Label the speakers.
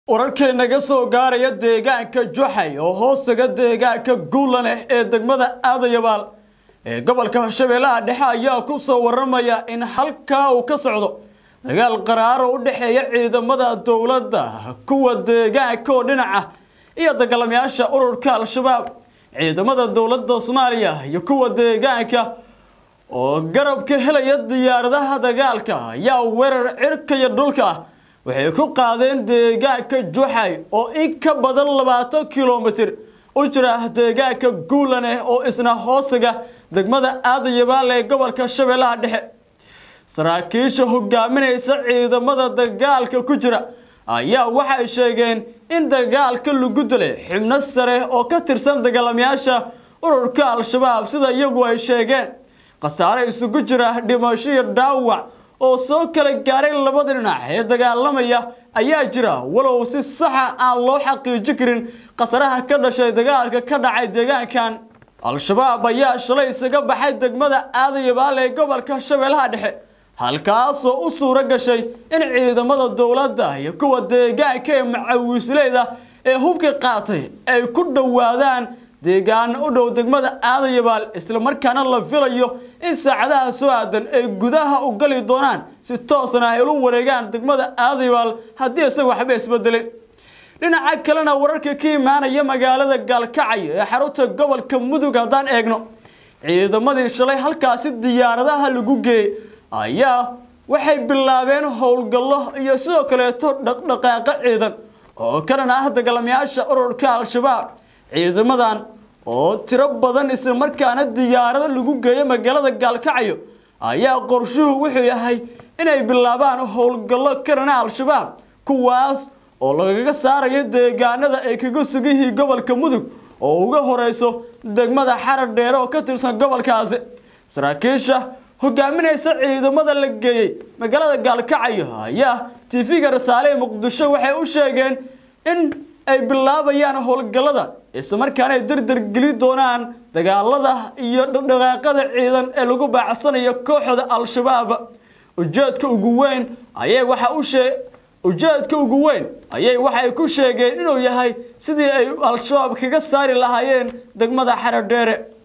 Speaker 1: wararkii naga soo gaaraya deegaanka juxay oo hoostaga deegaanka guulaneh ee degmada aadayabaal ee gobolka shabeellaha dhexe ayaa ku soo waramaya in halkaa uu ka socdo dagaal qaraaro u dhexeeya ciidamada dowladda kuwa deegaanka oo dhinaca iyo dagaalamayaasha ururka al-shabaab ciidamada dowladda soomaaliya iyo kuwa deegaanka oo garabka helaya diyaaradaha dagaalka ayaa weerar cirka iyo dhulka ah waxay ku qaadeen deegaanka juxay oo in ka badan labaatan kilomitir u jira deegaanka guulaneh oo isna hoostiga degmada aadayabaal ee gobolka shabeellaha dhexe saraakiisha hogaaminaysa ciidamada dagaalka ku jira ayaa waxay sheegeen in dagaalka lagu dilay xibno sare oo ka tirsan dagaalamayaasha ururka al-shabaab sida iyagu ay sheegeen khasaare isugu jira dhimasho iyo dhaawac oo soo kala gaaray labada dhinac ee dagaalamaya ayaa jira walow si saxa aan loo xaqiijin karin khasaraha ka dhashay dagaalka ka dhacay deegaankan al-shabaab ayaa shalay isaga baxay degmada aadayabaal ee gobolka shabeellaha dhexe halkaasoo u suuro gashay in ciidamada dowladda iyo kuwa deegaanka ee macawiisleyda ee hubka qaatay ay ku dhowaadaan deegaano u dhow degmada aadayabaal islamarkaana la filayo in saacadaha soo aadan ay gudaha u gali doonaan si toosna ay ulu wareegaan degmada aadayabaal haddii isaga waxba isbedelin dhinaca kalena wararka ka imaanaya magaalada gaalkacyo ee xarunta gobolka mudug haddaan eegno ciidamadii shalay halkaasi diyaaradaha lagu geeyey ayaa waxay bilaabeen howlgallo iyo sidoo kaleeto dhaqdhaqaaqo ciidan oo kanan ah dagaalamayaasha ururka al-shabaab ciidamadan oo tiro badan islamarkaana diyaarado lagu geeyo magaalada gaalkacyo ayaa qorshuhu wuxuu yahay inay bilaabaan howlgallo karana al-shabaab kuwaas oo lagaga saarayo deegaanada ay kaga sugyihiin gobolka mudug oo uga horeyso degmada xarar dheere oo ka tirsan gobolkaasi saraakiisha hogaaminaysa ciidamada la geeyey magaalada gaalkacyo ayaa tv-ga rasaale ee muqdisho waxay u sheegeen in ay bilaabayaan howlgallada islamarkaana ay dardar geli doonaan dagaalada iyo dhaqaaqada ciidan ee lagu baacsanayo kooxda al-shabaab ujeedka ugu weyn ayay waxa u shee ujeedka ugu weyn ayay waxay ku sheegeen inuu yahay sidii ay al-shabaab kaga saari lahaayeen degmada xaradheere